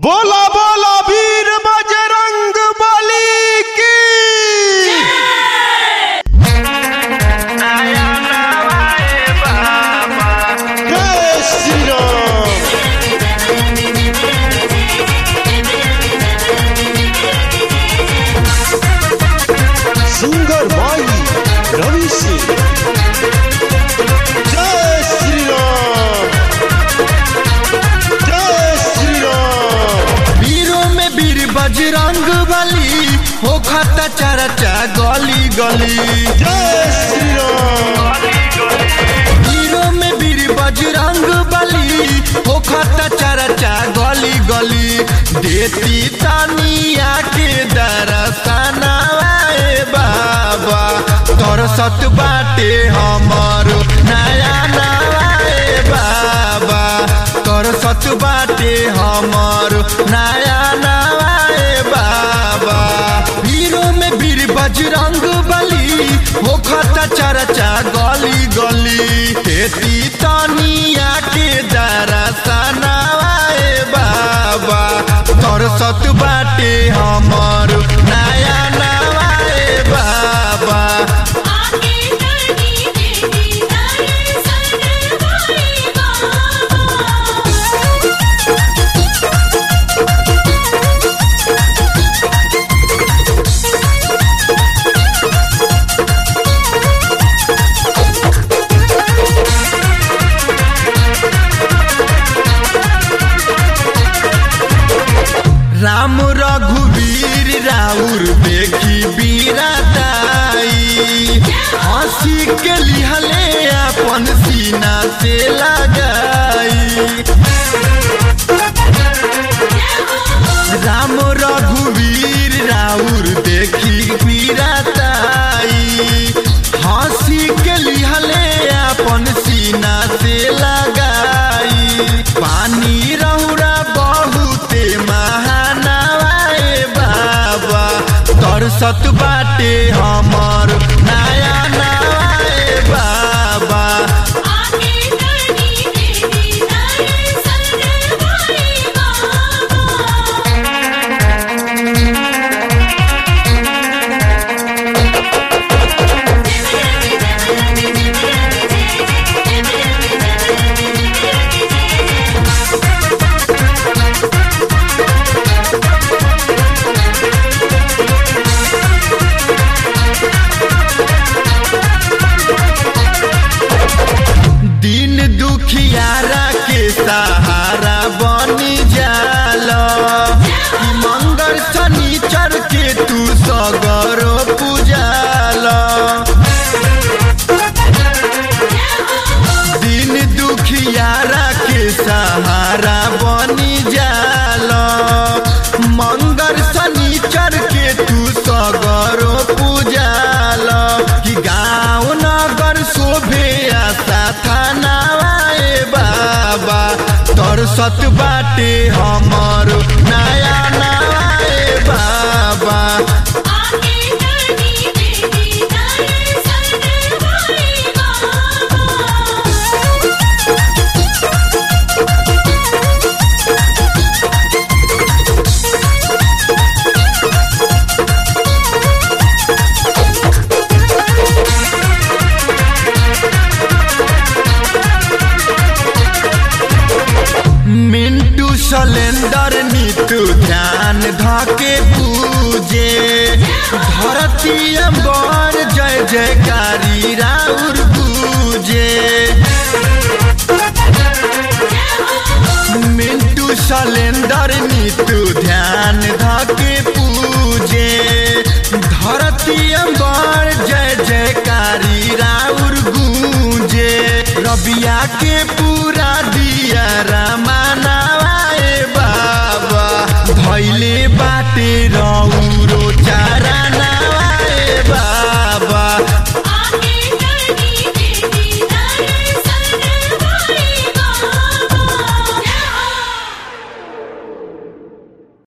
बोला बोला वीर बजरंग बली की जय श्री राम सिंगर भाई रवि सिंह जय श्री राम जय श्री राम वीरों में वीर बजरंग बली हो खाता चरचा गली गली जय श्री राम वीरों में वीर बजरंग बली हो खाता चरचा गली गली देती तानिया के दरसनाए बाबा तोर सत बाटे हमर नया नवाए बाबा तोर सत बाटे हमर नया नवाए बाबा वीरों में वीर बजरंग बली हो खता चरचा गली गली खेती तनिया के दरसनाए बाबा तोर सत बाटे हमर नया नवाए बाबा आगे करनी देवी दर्शन भाई बाबा राम रघुवीर राउर देखी बीरादाई हंसी के लिहले अपन सीना से लगाई राम रघुवीर राउर देखी बीरादाई हंसी के लिहले अपन सीना से लगाई पानी रहुरा बहुते महानवाए बाबा तोर सत बाटे हमर नया नवाए बाबा आगे करनी देवी दर्शन भाई बाबा दिन दुखियारा के सहारा बनी जाल कि मंगल शनिचर के तू सगरो पूजाल दिन दुखियारा के सहारा बनी जाल मंगल शनिचर के तू सगरो पूजाल कि गाँव नगर शोभे आशा थानावाए बाबा तोर सत बाटे हमर नया नवाए बाबा आगे करनी देवी दर्शन भाई बाबा मिंटू सलेंडर नीतू ध्यान धके पूजे धरती अंबर जय जयकारी राउर पूजे मिंटू सलेंडर नीतू ध्यान धके पूजे धरती अंबर जय जयकारी राउर गूंजे रबिया के पूरा दिया